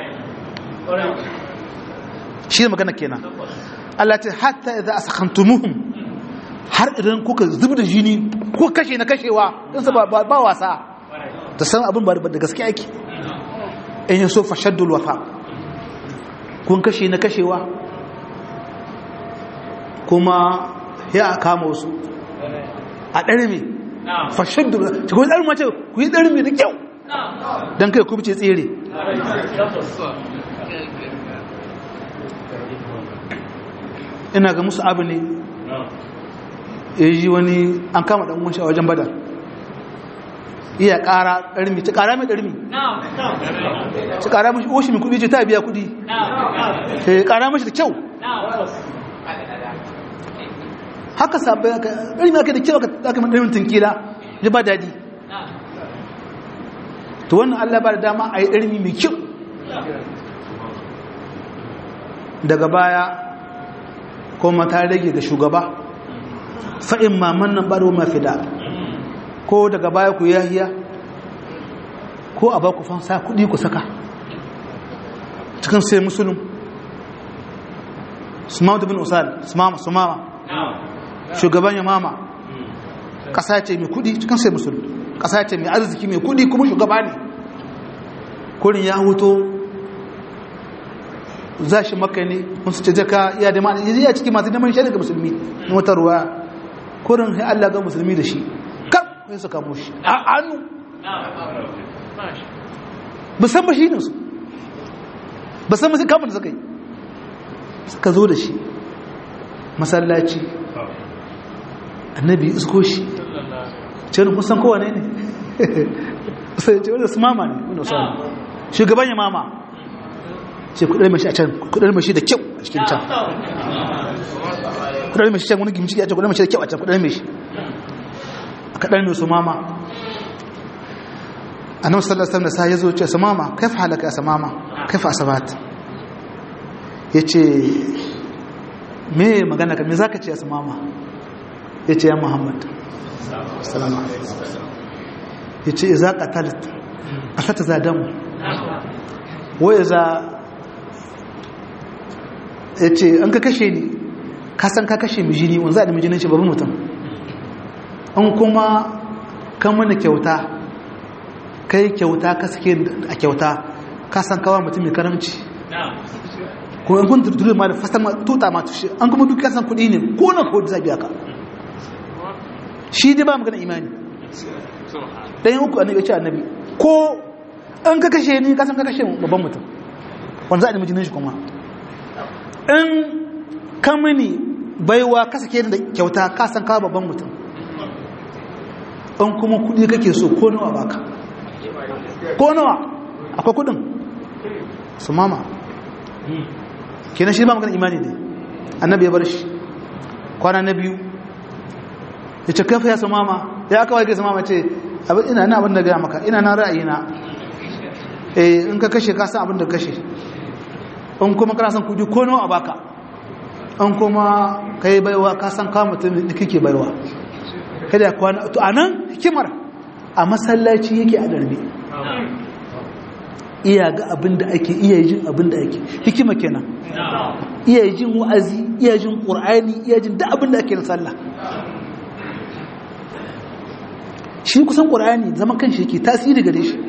shi ne magana kenan Allah ce hatta idza asakhantumuhum har idan kuka zubi da jini ko kashe na kashewa din sa ba wasa da san abin ba da gaske ake in yaso fashaddul wafa kun kashe na kashewa kuma ya a kama wasu a ɗarmi fashin da ta kuwa ɗarmi mace ku yi ɗarmi da kyau don kai kubce tsere ina ga musu abu ne ya yi wani an kama ɗan wunshi a wajen badar iya ƙara ɗarmi ci ƙara mai ɗarmi ci ƙara mashi oshi mai kuɗi ce ta biya kuɗi ƙara mashi da kyau haka sabai aka ɗarmi aka da kyau aka mai ɗarmin tunkila ya ba daɗi to wannan allah ba da dama a yi ɗarmi mai kyau daga baya kuma ta rage ga shugaba fa'in maman nan ɓaro mafi da ko daga baya ku yahiya ko a ba ku fansa kudi ku saka cikin sai musulun sumama bin usal sumama sumama shugaban yamama ƙasa ce mai kudi cikin sai musulun ƙasa ce mai arziki mai kudi kuma shugaba ne kurin ya huto za shi maka ne wasu ce jaka ya da ma'ana ya ciki masu neman shi daga musulmi na wata ruwa kurin ya Allah ga musulmi da shi kar sai su kamo shi a hannu musan ba shi ne su ba san masu kamun da suka yi suka zo da shi masallaci annabi isko shi ce wani kusan kowane ne sai ce wani su mama ne wani wasu shugaban ya mama ce kudar mashi a can kudar mashi da kyau a cikin can kudar mashi can wani gimci a can kudar mashi da kyau a can kudar mashi a kadar mai su mama a nan sallar sallar sa ya zo ce su mama kai fa halaka ya mama kai fa asabat ya ce me magana ka me za ka ce ya mama ya ce ya muhammad salama ya ce iza katalit a sata zadamu wai za ya ce an ka kashe ni kasan ka kashe mijini wani za a da mijinin shi babban mutum an kuma kan mana kyauta kai kyauta ka suke a kyauta kasan kawa mutum mai karamci kuma in kun tuntun ma da fasar tuta ma tushe an kuma duk kasan kudi ne ko na kodi za biya ka shi dai ba magana imani dan yin uku annabi ya ce annabi ko an ka kashe ni kasan ka kashe babban mutum wanda za a da mijinin shi kuma in kamini baiwa ka sake da kyauta ka san ka babban mutum in kuma kudi kake so ko nawa baka ko nawa akwai kudin su mama kenan shi ba magana imani ne annabi ya bar shi kwana na biyu ya ce kafa ya su mama ya aka wage su mama ce ina na abin da gaya maka ina na ra'ayina eh in ka kashe ka san abin da kashe in kuma kana san kudi ko nawa baka in kuma kai baiwa ka san ka mutum da kake baiwa kada ya kwana to anan hikimar a masallaci yake a darbe iya ga abin da ake iya jin abin da ake hikima kenan iya jin wa'azi iya jin qur'ani iya jin duk abin da ake na sallah shi kusan qur'ani zaman kanshi yake tasiri gare shi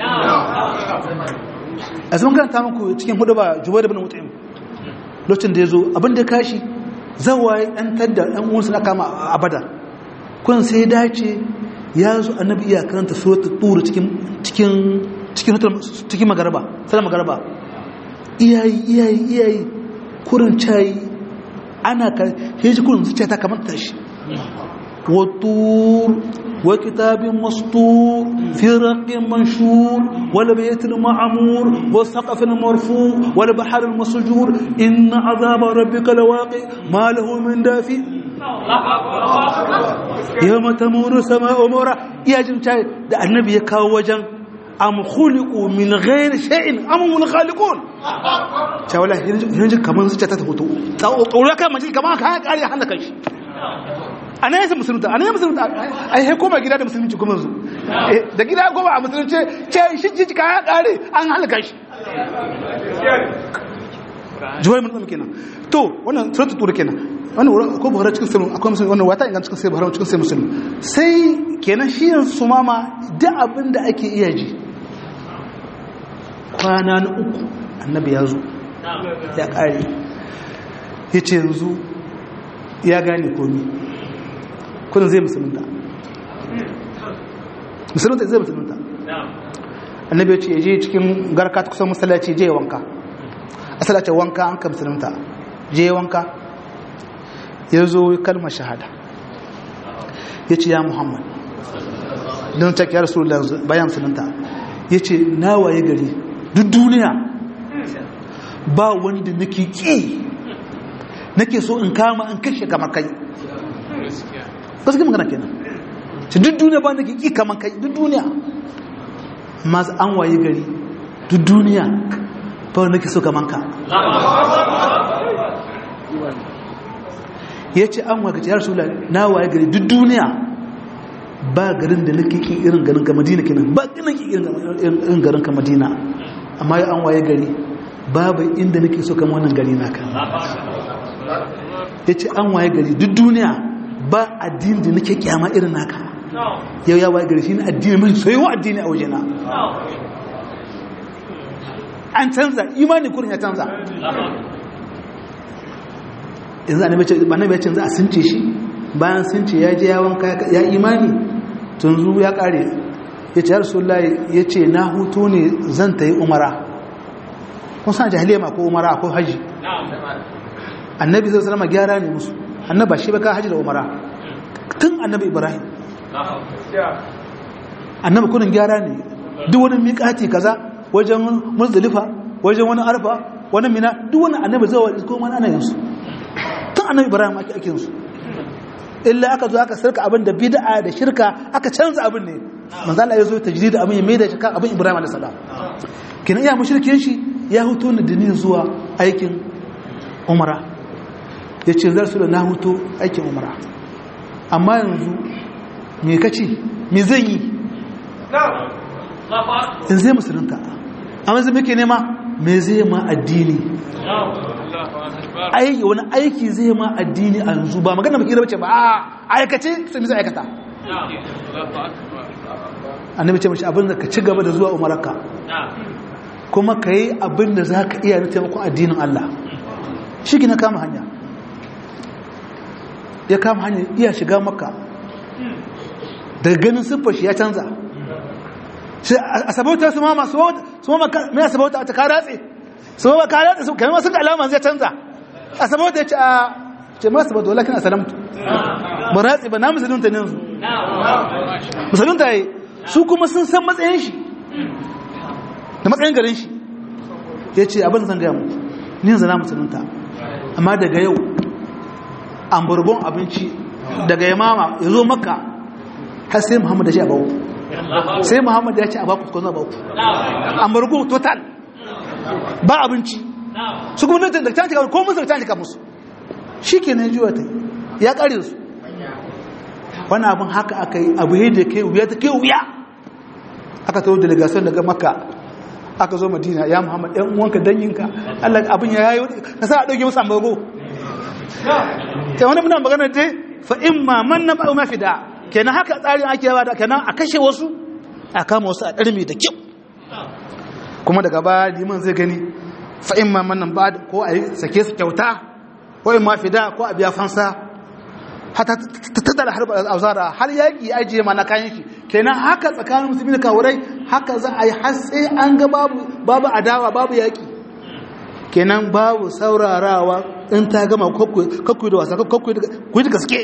a zaman karanta muku cikin hudu ba jubair ibn mut'im lokacin da yazo abin da kashi zawaye dan tadda dan uwansa na kama a badar kun sai dace ya zo annabi iya karanta suratul tur cikin cikin cikin cikin magaraba sai magaraba iyayi iyayi iyayi kurin cayi ana ka heji kurin zuciya ta kamar tashi wa tur wa kitabin mastur fi raqin manshur wal baytil ma'mur wa saqafin marfu wal bahr al masjur inna azaba rabbika lawaqi ma lahu min dafi yawma tamuru sama'u mura iya jin da annabi ya kawo wajen am khuliqu min ghairi shay'in am hum khaliqun ta wala hinji kaman zuciya ta hoto tsoro kai mace kaman ka kare hana kai ana yasa musulunta ana yasa musulunta ai he koma gida da musulunci kuma zu da gida goma a musulunci ce shi ji ka kare an halaka shi juwai mun kenan to wannan suratul tur kenan wannan ko buhari cikin sirrin akwai musulmi wannan wata ingan cikin sai buhari cikin sai musulmi sai kenan shi su mama da abin da ake iya ji kwana na uku annabi ya zo ya kare ya ce yanzu ya gane komi kudin zai musulunta musulunta zai musulunta annabi ya ce je cikin garka ta kusan masallaci je wanka asalacin wanka an ka musulunta je wanka ya zo kalmar shahada ya ce ya muhammad don ta kiyar su bayan musulunta ya ce na waye gari duk duniya ba wanda nake ki nake so in kama in kashe kamar kai gaske magana kenan ce duk duniya ba nake ki kamar kai duk duniya masu an waye gari duk duniya ba wanda nake so kamar ka ya ce an waye gari ya rasu na waye gari duk duniya ba garin da nake ki irin garin ka madina kenan ba garin ki irin garin ka madina amma ya an waye gari babu inda nake so kamar wannan gari naka ya ce an waye gari duk duniya ba addini da nake kyama irin naka yau ya waye gari shi ne addini mai soyewa addini a wajena an canza imani kurin ya canza yanzu annabi ya canza a sunce shi bayan sunce ya je ya wanka ya imani tunzu ya kare ya ce rasulullahi ya ce na hutu ne zan ta yi umara kun san jahiliya ma ko umara ko haji annabi zai salama gyara ne musu annaba shi baka haji da umara tun annabi ibrahim annabi kunin gyara ne duk wani miƙati kaza wajen muzdalifa wajen wani arfa wani mina duk wani annabi zai wa ko wani ana yansu tun annabi ibrahim ake ake yansu illa aka zo aka sarka abin da bid'a da shirka aka canza abin ne manzo Allah ya zo tajdid abin ya maida shi kan abin ibrahim alayhi salam kina iya mushrikin shi ya hutu ni da ni zuwa aikin umara yace zar su da na hutu aikin umara amma yanzu me kace me zan yi in zai musulunta amma zai muke nema me zai ma addini aiki wani aiki zai ma addini a yanzu ba magana baki da bace ba a aikace sai zai aikata annabi ce mashi abin da ka ci gaba da zuwa umaraka kuma ka yi abin da za ka iya na taimakon addinin Allah shi na kama hanya ya kama hanya iya shiga maka daga ganin siffar shi ya canza a sabauta su mama su mama mai sabauta ta karatse su mama karatse su kamar sun da alama zai canza a sabauta ya ce a ce ma sabauta walakin a salamtu ba ratse ba na musulunta ne yanzu musulunta ya yi su kuma sun san matsayin shi da matsayin garin shi ya ce abin zan gaya mu ni zana musulunta amma daga yau an burbun abinci daga yamama ya zo maka har sai muhammad ya ce a baku sai muhammad ya ce a baku ko zama baku an burbu total ba abinci su kuma nan da tantika ko musu da tantika musu shi ke nan juwa ta ya kare su wani abin haka aka yi abu yadda kai wuya ta kai wuya aka tawo delegation daga makka aka zo madina ya muhammad ɗan uwanka danyinka allah abin ya yayi ka sa a ɗauke musu ambago ta wani muna magana dai fa in ma man na ba'u mafi da kenan haka tsarin ake yawa da kenan a kashe wasu a kama wasu a ɗarmi da kyau kuma daga baya liman zai gani fa in ma man nan ba ko a yi sake su kyauta ko in ma fi da ko a biya fansa hata tattara harbar auzara har yaƙi ajiye mana kayan shi kenan haka tsakanin musulmi da kawurai haka za a yi har sai an ga babu adawa babu yaƙi kenan babu saurarawa in ta gama kakwai da wasa kakwai da gaske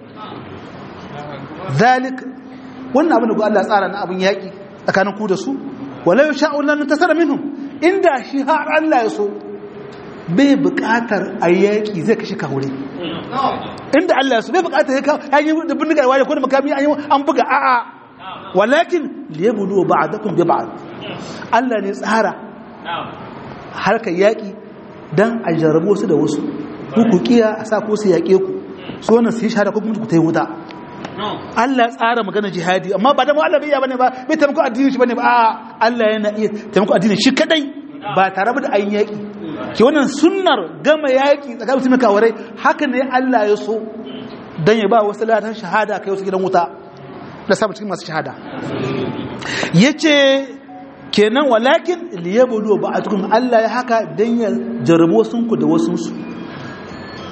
zalik wannan abin da Allah tsara na abin yaƙi tsakanin ku da su walau sha'ulan ta sara minhum inda shi har Allah ya so bai buƙatar a yaƙi zai kashe kawure inda Allah su bai bukatar ya yi da bindigar wani ko da makami an yi an buga a'a walakin liyabulu ba'dakum bi ba'd Allah ne tsara harkar yaki dan a jarrabo su da wasu ku ku kiya a sa ko su yake ku su wannan su yi shahada ko kuma ku tayi wuta Allah tsara magana jihadi amma ba da mu Allah bai iya bane ba bai taimako addini shi bane ba a'a Allah yana iya taimako addini shi kadai ba tare da ayin yaki ke wannan sunnar gama yaƙi tsakanin mutum kawarai haka ne Allah ya so don ya ba wasu latar shahada kai wasu gidan wuta da samun cikin masu shahada ya ce kenan walakin liyabulu ba a cikin Allah ya haka don ya jarabu wasunku da wasunsu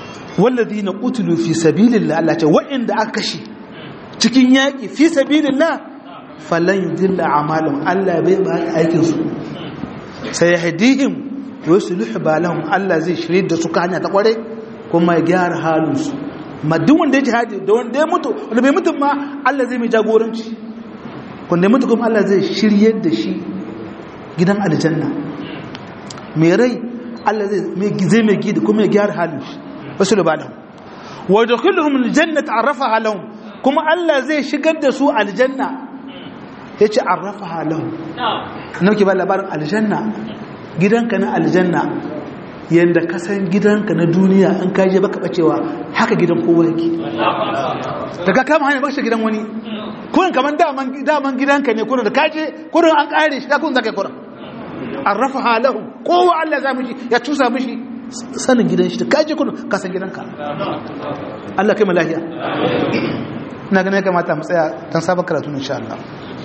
walladhina qutilu fi sabilillah Allah ce wa'inda aka kashe cikin yaki fi sabilillah falan yudilla a'malahum Allah bai ba aikin su sai yahdihim wa yuslihu balahum Allah zai shirye da su ka hanya ta kware kuma ya gyara halin su ma duk wanda ya jihadi da wanda ya mutu wanda bai mutu ma Allah zai mai jagoranci wanda ya mutu kuma Allah zai shirye da shi gidan aljanna mai rai Allah zai mai gidi kuma ya gyara halin shi wasu lubalahum wa yadkhuluhum aljannata arrafaha lahum kuma Allah zai shigar da su aljanna yace arrafaha lahum nan ke ba labarin aljanna gidanka na aljanna yanda ka san gidanka na duniya an kaje baka bacewa haka gidan kowa yake daga kama hanyar baka gidan wani kurin kaman daman daman gidanka ne kurin da kaje kurin an kare shi kurin zaka kurin arrafaha lahum kowa Allah za mishi ya tusa mishi sanin gidan shi da kaje kurin ka san gidanka Allah kai mu lafiya ina ganin ya kamata mu tsaya dan sabon karatu insha Allah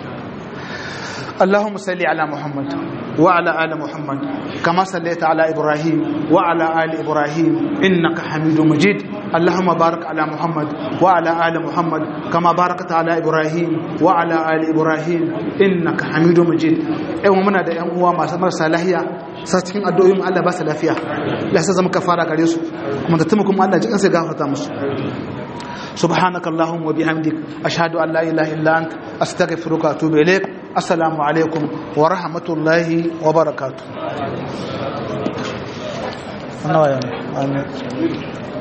اللهم صل على محمد وعلى آل محمد كما صليت على إبراهيم وعلى آل إبراهيم إنك حميد مجيد اللهم بارك على محمد وعلى آل محمد كما باركت على إبراهيم وعلى آل إبراهيم إنك حميد مجيد أيوة منا da ƴan uwa masu marasa lahiya sa cikin addu'o'in Allah ba su lafiya ya sa zama kafara gare su kuma da kuma Allah ji kansa gafarta musu سبحانك اللهم وبحمدك أشهد أن لا إله إلا أنت أستغفرك وأتوب إليك السلام عليكم ورحمة الله وبركاته آمين